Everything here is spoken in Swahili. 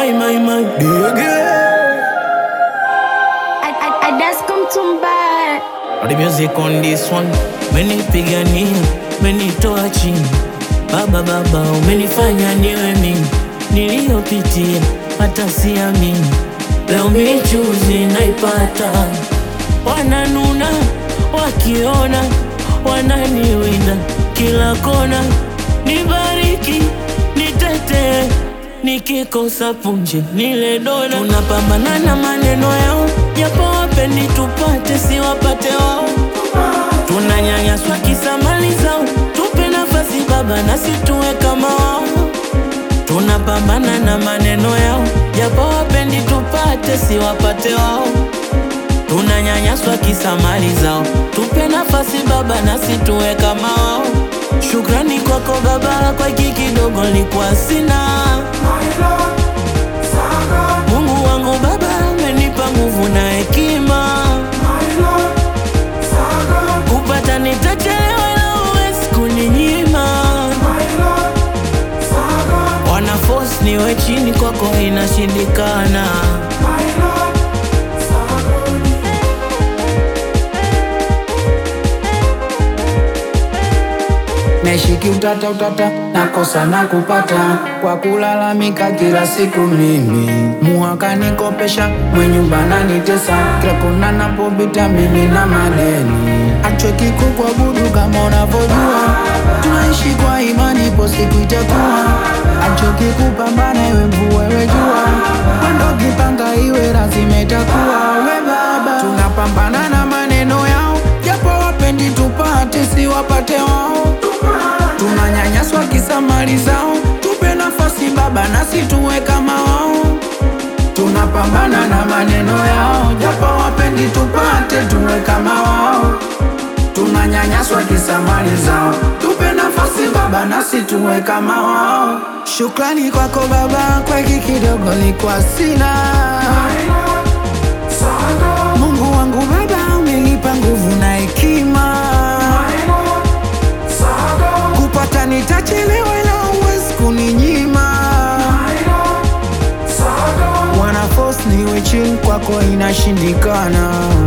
my, my, my Dege I, I, I just come to buy. All the music on this one Menipigania, menitoa chini Baba baba umenifanya niwe mimi Niliyopitia hata siamini Leo michuzi naipata Wananuna wakiona Wananiwinda kila kona Nibariki, nitetee Nikikosa punje nile dona Tunapambana na maneno yao Japo wapendi tupate siwapate wao Tunanyanyaswa kisa mali zao Tupe nafasi baba nasi tuwe kama wao Tunapambana na maneno yao Japo wapendi tupate siwapate wao Tunanyanyaswa kisa mali zao Tupe nafasi baba nasi tuwe kama wao Shukrani kwako baba kwa hiki kidogo nilikuwa sina Mungu wangu baba amenipa nguvu na hekima kupata nitachelewa ila huwezi kuninyima wana force niwe chini kwako inashindikana Nashiki utata utata, nakosa na kupata kwa kulalamika kila siku mimi. Muhaka nikopesha, mwenyumba nanitesa, kila kona napopita mimi na madeni. Achweki kukuabudu kama unavyojua, tunaishi kwa imani, ipo siku itakuwa. Achoki kupambana, iwe mvua iwe jua, mwendo kipanga iwe lazima itakuwa. We baba, tunapambana na maneno yao, japo wapendi tupate, si wapate wao tunanyanyaswa kisa mali zao, tupe nafasi baba, nasi tuwe kama wao. Tunapambana na maneno yao, japo wapendi tupate, tuwe kama wao. Tunanyanyaswa kisa mali zao, tupe nafasi baba, nasi tuwe kama wao. Shukrani kwako baba, kwa hiki kidogo nilikuwa sina. Mungu wangu baba, umenipa nguvu na hekima kupata nitachelewa, ila huwezi kuninyima. Wana force niwe chini, kwako inashindikana.